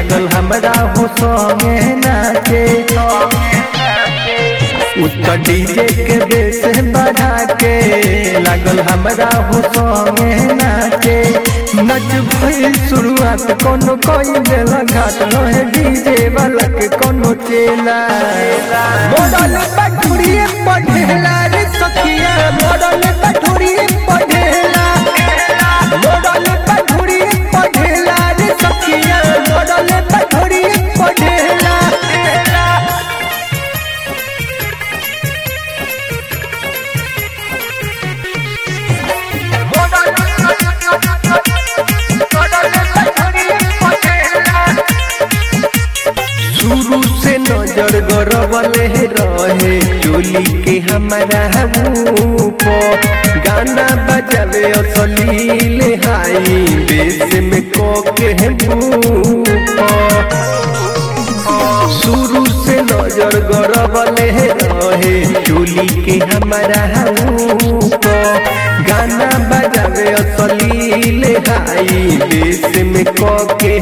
लागल हमरा हो संगे नाचे उत्तर डीजे के बेस बढ़ा के लागल हमरा हो संगे नाचे नच भइल शुरुआत कोनो कोई बेला घाट रहे डीजे वाला के कोनो चेला मोडल पठुरिए पढ़ेला रे सखिया मोडल पठुरिए पढ़ेला मोडल पठुरिए पढ़ेला रे सखिया मोडल पठुरिए पढ़ेला शुरू से नजर गरबले रहे चोली के हमारा ऊपर गाना बजावे असलील हाई बेस में कोके शुरू से नजर गरबले रहे चोली के हमारा ऊपर गाना बजावे असलील हाई बेस में कोके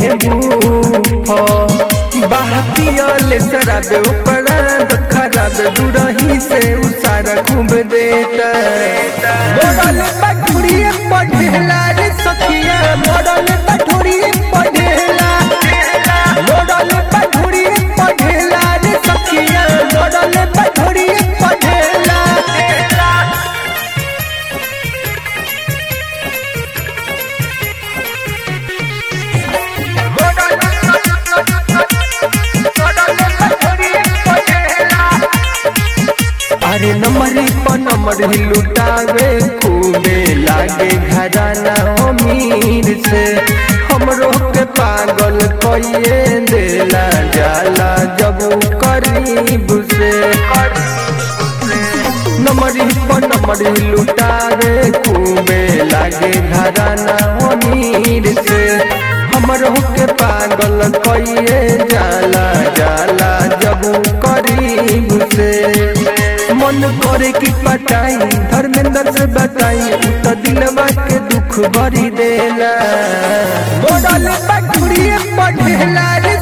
बाहतियाले शराब उपरांत खराब दुरही से उसारा खूब देता मोडल पठुरिए पढ़ेला रे सखिया मोडल पठुरिए पढ़ेला मोडल पठुरिए पढ़ेला रे सखिया मोडल पठुरिए पढ़ेला अरे नंबरी पर नंबर ही लुटावे खूबे लागे घराना अमीर से हमरो के पागल कइए देला जाला जब करीब से नंबरी पर नंबर ही लुटावे खूबे लागे घराना अमीर से हमरो के पागल कइए जाला जाला जब करीब से मन करे की पटाई धर्मेंद्र से बताई तो दिलवा के दुख भरी देला मोडल पटुरिए पढ़ेला रे